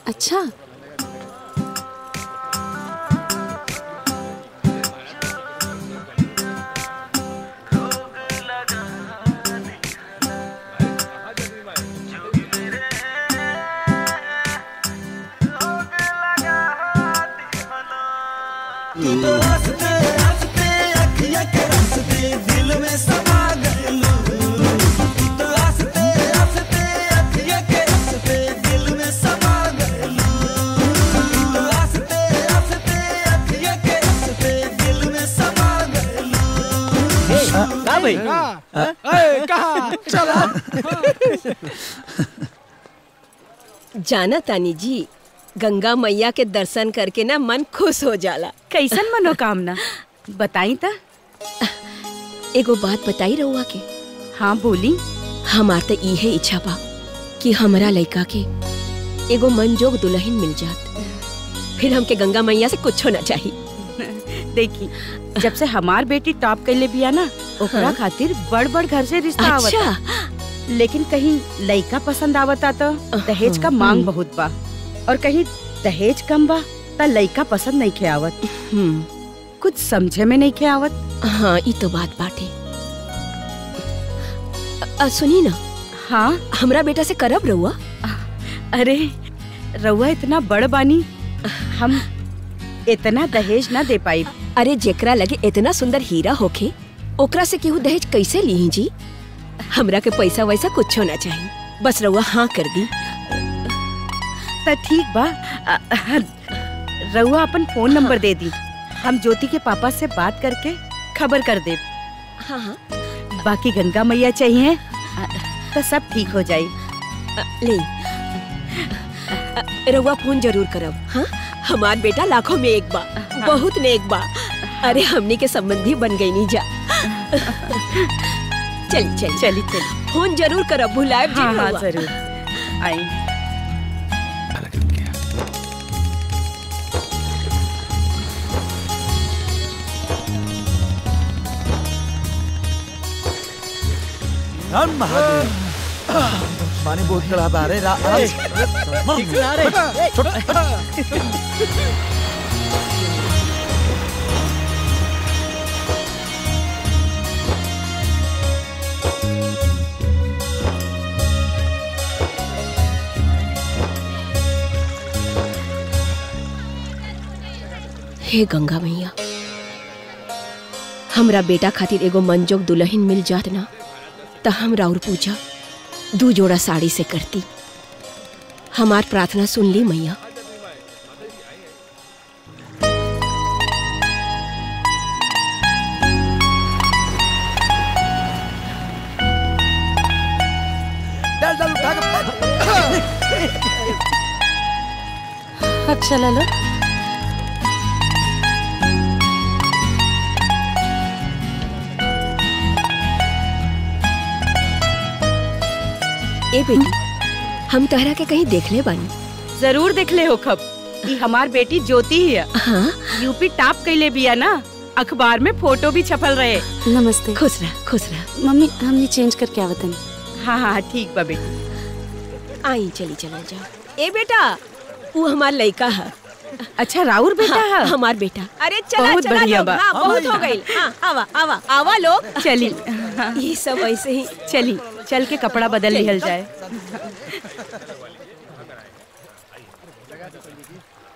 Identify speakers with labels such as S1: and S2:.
S1: अच्छा
S2: का भाई
S3: जाना तानी जी गंगा मैया के दर्शन करके ना मन खुश हो जाला
S4: कैसन मनोकामना बताई त
S3: एगो बात बताई रहुआ के
S4: हाँ बोली
S3: हमार त इहे इच्छा बा कि हमरा लइका के एगो मनजोग दुल्हन मिल जात फिर हमके गंगा मैया से कुछो ना चाहिए
S4: देखी जब से हमार बेटी टॉप कैले बिया ना ओकरा
S3: हाँ?
S4: खातिर बड़ बड़ घर से रिश्ता
S3: अच्छा
S4: आवता लेकिन कहीं लइका पसंद आवता तो दहेज का मांग बहुत बा और कहीं दहेज कम बा त लइका पसंद नहीं खे आवत
S3: हम्म
S4: कुछ समझे में नहीं खे आवत
S3: हाँ ई तो बात बाटे अ- अ, सुनी ना
S4: हाँ
S3: हमरा बेटा से करब रहुआ
S4: अरे रउआ इतना बड़ बानी हम इतना दहेज ना दे पाई
S3: अरे जेकरा लगे इतना सुंदर हीरा होखे ओकरा से केहू दहेज कैसे ली जी हमरा के पैसा वैसा कुछो ना चाहिए बस रहुआ हाँ कर दी
S4: त ठीक बा अ- अ- रउआ अपन फोन नंबर दे दी हम ज्योति के पापा से बात करके खबर कर दे
S3: हाँ हाँ
S4: बाकी गंगा मैया चाहिए अ, तो सब ठीक हो जाई
S3: अ, ले अ, रउआ फोन जरूर करब हाँ हमार बेटा लाखों में एक बा बहुत नेक बा अरे हमनी के संबंधी बन गई नी जा चली चली
S4: चली चली
S3: फोन जरूर करब भुलाए
S4: हाँ हाँ जरूर आई
S5: राम महादेव पानी बहुत खराब आ रहे रा- राम-
S3: हे गंगा मैया हमरा बेटा खातिर एगो मनजोग दुल्हन मिल जात ना त हम राउर पूजा दू जोड़ा साड़ी से करती हमार प्रार्थना सुन ली मैया
S5: डाल डाल उठा के
S1: अच्छा लालो
S3: ए बेटी हम तहरा के कहीं देखले बानी
S4: जरूर देख ले हो खब ई हमार बेटी ज्योति ही है
S3: हाँ
S4: यूपी टॉप कैले बिया ना अखबार में फोटो भी छपल रहे
S1: नमस्ते
S3: खुश रह खुश रह
S1: मम्मी हमने चेंज करके आवतन
S4: हाँ हाँ ठीक बा बेटी
S3: आई चली चला जाओ ए बेटा वो हमार लड़का है
S4: अच्छा राउर बेटा
S3: हाँ,
S4: है
S3: हमार बेटा अरे चला
S4: बहुत
S3: चला
S4: बढ़िया
S3: लोग,
S4: बा।
S3: हाँ, बहुत हो गई हाँ आवा आवा आवा लोग
S4: चली
S3: ये सब ऐसे ही
S4: चली चल के कपड़ा बदल
S3: चली।
S4: लिहल जाए